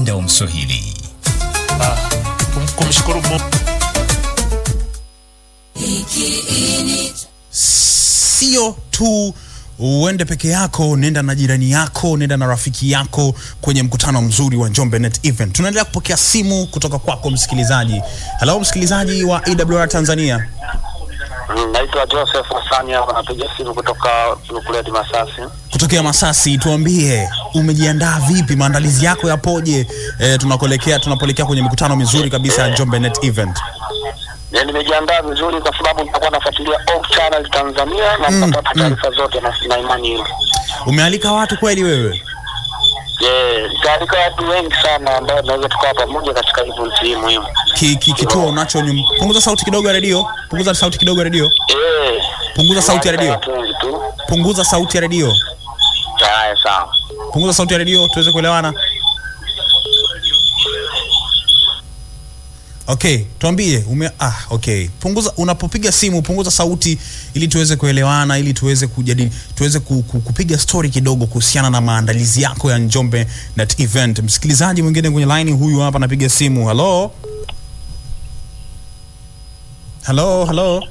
Wanda wa Mswahili. Kum- kumshukuru Mungu. sio tu uende peke yako, nenda na jirani yako, nenda na rafiki yako kwenye mkutano mzuri wa Njombe Net Event. Tunaendelea kupokea simu kutoka kwako msikilizaji. Hello msikilizaji wa AWR Tanzania. Mm, Naitwa Joseph Hasani hapa napiga simu kutoka Lukuleti Masasi. kutokea Masasi, tuambie umejiandaa vipi? Maandalizi yako yapoje? E, tunakuelekea tunapoelekea kwenye mikutano mizuri kabisa ya Njombe Net Event. Ya, nimejiandaa vizuri kwa sababu nitakuwa nafuatilia Oak Channel Tanzania na Mm, nitapata taarifa zote na na imani hiyo. Umealika watu kweli wewe? Yeah, nitaalika watu wengi sana ambao tunaweza tukawa pamoja katika event hii muhimu. Ki, ki, kituo unacho nyum... punguza sauti kidogo ya redio, punguza sauti kidogo ya redio, Eh. punguza sauti ya redio, Watu wengi tu. punguza sauti ya redio, Haya sawa. punguza sauti ya redio tuweze kuelewana. Okay, tuambie ume ah, okay. Punguza unapopiga simu punguza sauti ili tuweze kuelewana ili tuweze kujadili tuweze ku, ku, kupiga story kidogo kuhusiana na maandalizi yako ya Njombe Net Event. Msikilizaji mwingine kwenye line huyu hapa anapiga simu. Hello? Hello, hello.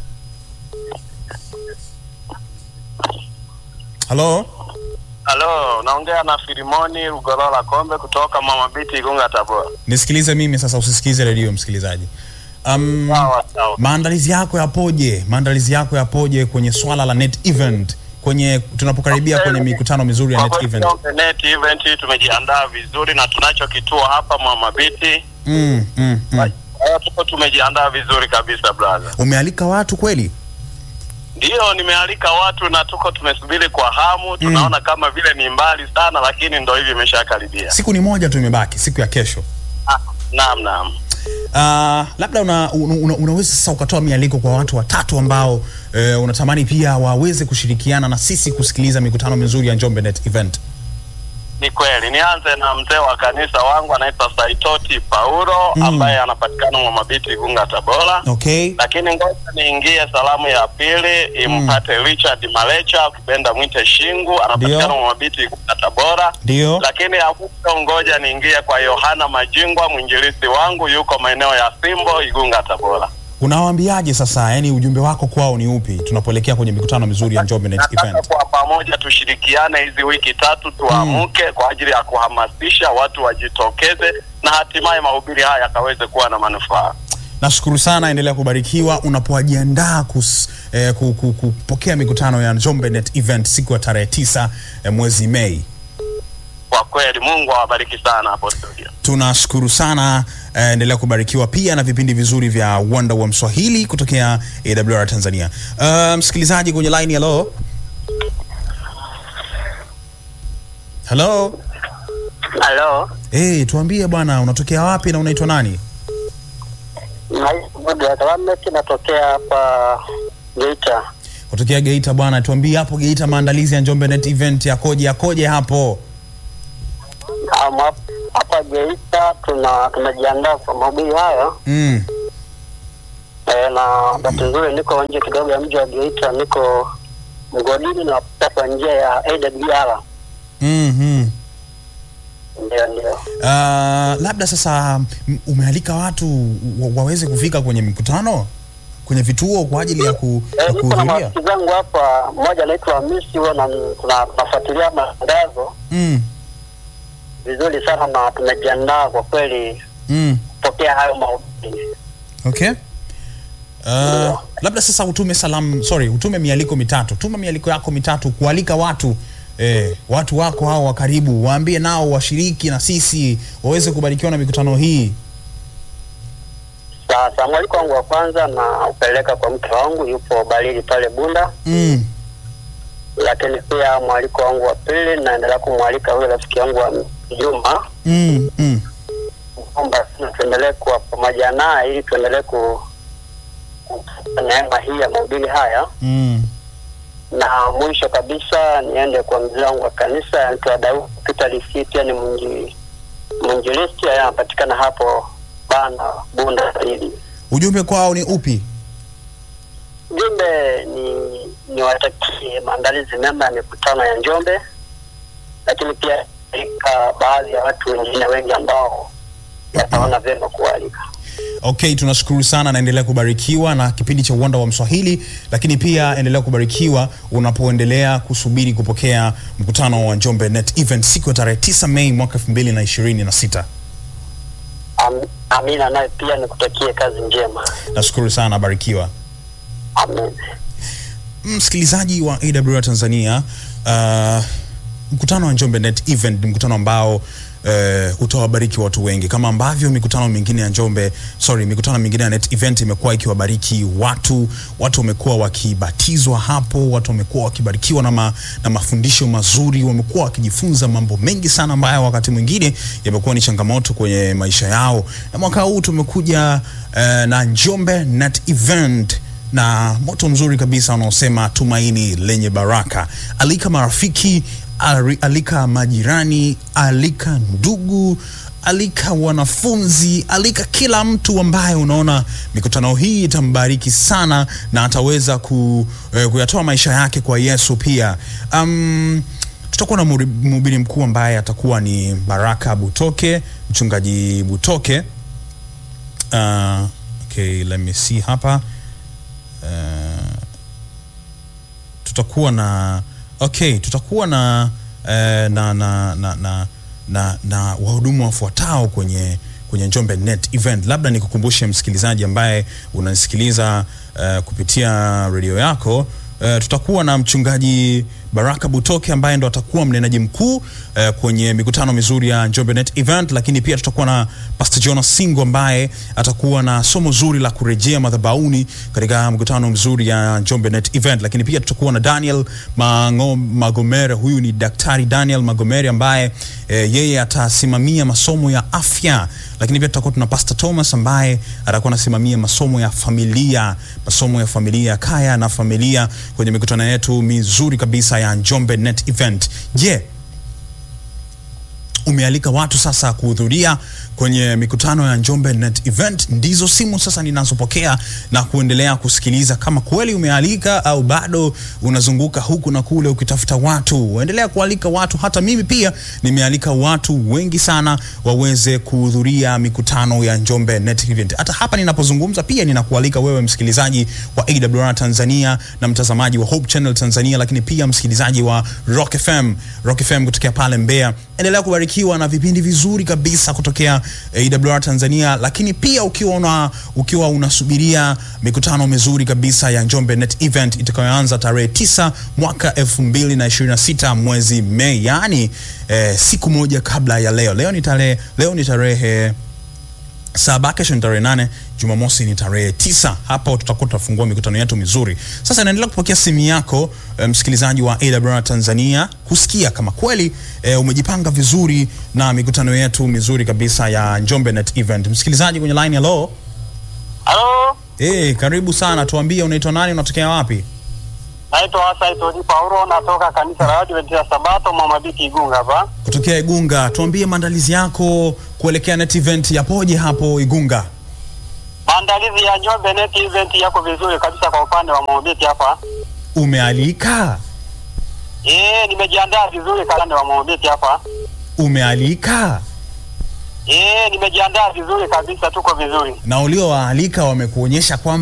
Hello? Halo, naongea na Filimoni Rugorola Kombe kutoka Mama Biti Igunga Tabora. Nisikilize mimi sasa usisikize redio msikilizaji. Um, Sawa sawa. maandalizi yako yapoje? Maandalizi yako yapoje kwenye swala la net event kwenye tunapokaribia kwenye mikutano mizuri ya Kwa net kweli event? Njombe Net Event tumejiandaa vizuri na tunacho kituo hapa Mama Biti. Mm, mm, mm. Kwa hiyo tuko tumejiandaa vizuri kabisa brother. Umealika watu kweli? Ndiyo, nimealika watu na tuko tumesubiri kwa hamu. Tunaona kama vile ni mbali sana, lakini ndo hivi imeshakaribia. Siku ni moja tu imebaki, siku ya kesho. Ah, Naam, naam. Uh, labda una, una, una, unaweza sasa ukatoa mialiko kwa watu watatu ambao eh, unatamani pia waweze kushirikiana na sisi kusikiliza mikutano mizuri ya Njombe Net Event. Ni kweli. Nianze na mzee wa kanisa wangu anaitwa Saitoti Paulo Mm. ambaye anapatikana Mama Biti Igunga Tabora. Okay? lakini ngoja niingie salamu ya pili impate Richard Malecha, ukipenda mwite Shingu, anapatikana Ndio. Mwabiti Igunga Tabora. Ndio. Lakini ya mwisho ngoja niingie kwa Yohana Majingwa, mwinjilisti wangu, yuko maeneo ya Simbo Igunga Tabora. Unawaambiaje sasa, yani ujumbe wako kwao ni upi tunapoelekea kwenye mikutano mizuri ya Njombe Net Nataka Event? kwa pamoja tushirikiane hizi wiki tatu, tuamke kwa ajili ya kuhamasisha watu wajitokeze, na hatimaye mahubiri haya yakaweze kuwa na manufaa. Nashukuru sana, endelea kubarikiwa unapojiandaa kus, eh, ku, ku, kupokea mikutano ya Njombe Net Event siku ya tarehe tisa eh, mwezi Mei. Kwa kweli, Mungu awabariki sana hapo studio. Tunashukuru sana eh, endelea kubarikiwa pia na vipindi vizuri vya Wanda wa Mswahili kutokea AWR Tanzania. Uh, msikilizaji kwenye line, hello hello. Halo. Hey, tuambie bwana, unatokea wapi na unaitwa nani? Naitwa natokea hapa Geita. Kutokea Geita bwana, tuambie hapo Geita, maandalizi ya Njombe Net Event yakoje yakoje hapo? Um, hap- hapa Geita tuna tumejiandaa kwa mahubiri haya Mm. e, na bahati nzuri niko nje kidogo ya mji wa Geita, niko mgodini na kupita kwa njia ya AWR. Mm-hmm. Ndio, ndio. Uh, labda sasa m- umealika watu wa, waweze kufika kwenye mikutano kwenye vituo kwa ajili ya, ku, E, ya niko na kuhudhuria. marafiki zangu hapa, mmoja anaitwa Hamisi, huwa na- tuna- tunafuatilia matangazo Mm. vizuri sana na tumejiandaa kwa kweli Mm. kupokea hayo mahubiri. Okay. Uh, labda sasa utume salamu, sorry, utume mialiko mitatu. Tuma mialiko yako mitatu kualika watu eh, watu wako hao wa karibu, waambie nao washiriki na sisi waweze kubarikiwa na mikutano hii. Sasa mwaliko wangu wa kwanza na upeleka kwa mke wangu, yupo Balili pale Bunda. Mm. lakini pia mwaliko wangu wa pili naendelea kumwalika huyo rafiki yangu wa Juma Mm. Mm. kwamba na tuendelee kuwa pamoja naye ili tuendelee ku kupata neema hii ya mahubiri haya, Mm. na mwisho kabisa niende kwa mzee wangu wa kanisa anaitwa Daudi Peter Lisi, pia ni mwinji- mwinjilisti, yeye anapatikana hapo Bana Bunda hili. Ujumbe kwao ni upi? Jumbe ni niwatakie maandalizi mema ya mikutano ya Njombe, lakini pia alika baadhi ya watu wengine wengi ambao yataona vyema kualika. Okay, tunashukuru sana, naendelea kubarikiwa na kipindi cha Uwanda wa Mswahili, lakini pia endelea kubarikiwa unapoendelea kusubiri kupokea mkutano wa Njombe Net Event siku ya tarehe 9 Mei mwaka 2026. Am, Amina, naye pia nikutakie kazi njema. Nashukuru sana, barikiwa. Amen. Msikilizaji wa AWR Tanzania, uh, mkutano wa Njombe Net Event ni mkutano ambao uh, utawabariki watu wengi kama ambavyo mikutano mingine ya Njombe, sorry, mikutano mingine ya Net Event imekuwa ikiwabariki watu. Watu wamekuwa wakibatizwa hapo, watu wamekuwa wakibarikiwa na, ma, na mafundisho mazuri, wamekuwa wakijifunza mambo mengi sana ambayo wakati mwingine yamekuwa ni changamoto kwenye maisha yao, na mwaka huu tumekuja uh, na Njombe Net Event na moto mzuri kabisa unaosema tumaini lenye baraka. Alika marafiki, ali- alika majirani, alika ndugu, alika wanafunzi, alika kila mtu ambaye unaona mikutano hii itambariki sana na ataweza ku, eh, kuyatoa maisha yake kwa Yesu pia. Um, tutakuwa na muri- mhubiri mkuu ambaye atakuwa ni Baraka Butoke, mchungaji Butoke. Uh, okay, let me see hapa uh, tutakuwa na okay, tutakuwa na uh, na na na na, na, na wahudumu wafuatao kwenye kwenye Njombe Net Event. Labda nikukumbushe msikilizaji ambaye unanisikiliza uh, kupitia redio yako uh, tutakuwa na mchungaji Baraka Butoke ambaye ndo atakuwa mnenaji mkuu uh, kwenye mikutano mizuri ya Njombe Net Event, lakini pia tutakuwa na Pastor Jonas Singo ambaye atakuwa na somo zuri la kurejea madhabahuni katika mkutano mzuri ya Njombe Net Event, lakini pia tutakuwa na Daniel Mango, Magomere. Huyu ni Daktari Daniel Magomere ambaye eh, yeye atasimamia masomo ya afya, lakini pia tutakuwa tuna Pastor Thomas ambaye atakuwa anasimamia masomo ya familia, masomo ya familia, kaya na familia kwenye mikutano yetu mizuri kabisa ya Njombe Net Event. Je, umealika watu sasa kuhudhuria kwenye mikutano ya Njombe Net Event. Ndizo simu sasa ninazopokea na kuendelea kusikiliza kama kweli umealika au bado unazunguka huku na kule ukitafuta watu. Endelea kualika watu, hata mimi pia nimealika watu wengi sana waweze kuhudhuria mikutano ya Njombe Net Event. Hata hapa ninapozungumza pia ninakualika wewe msikilizaji wa AWR Tanzania na mtazamaji wa Hope Channel Tanzania, lakini pia msikilizaji wa Rock FM, Rock FM kutokea pale Mbeya. Endelea kubarikiwa na vipindi vizuri kabisa kutokea AWR Tanzania, lakini pia ukiwa una ukiwa unasubiria mikutano mizuri kabisa ya Njombe Net Event itakayoanza tarehe tisa mwaka 2026 mwezi Mei, yaani eh, siku moja kabla ya leo. Leo ni tarehe leo ni tarehe saba, kesho ni tarehe nane, Jumamosi ni tarehe tisa. Hapo tutakuwa tutafungua mikutano yetu mizuri. Sasa naendelea kupokea simu yako eh, msikilizaji wa AWR Tanzania kusikia kama kweli eh, umejipanga vizuri na mikutano yetu mizuri kabisa ya Njombe Net Event. Msikilizaji kwenye line, hello. Halo, Eh, karibu sana, tuambie unaitwa nani, unatokea wapi? naitwa Hassan Todi Paulo, natoka kanisa la Adventista Sabato Mama Biti Igunga hapa. Kutokea Igunga. Tuambie maandalizi yako kuelekea Net Event yapoje hapo Igunga? Maandalizi ya Njombe Net Event yako vizuri kabisa kwa upande wa Mobiti hapa. Umealika? Eh, nimejiandaa vizuri kwa upande wa Mobiti hapa. Umealika? Eh, nimejiandaa vizuri kabisa, tuko vizuri. Na uliowaalika wamekuonyesha kwamba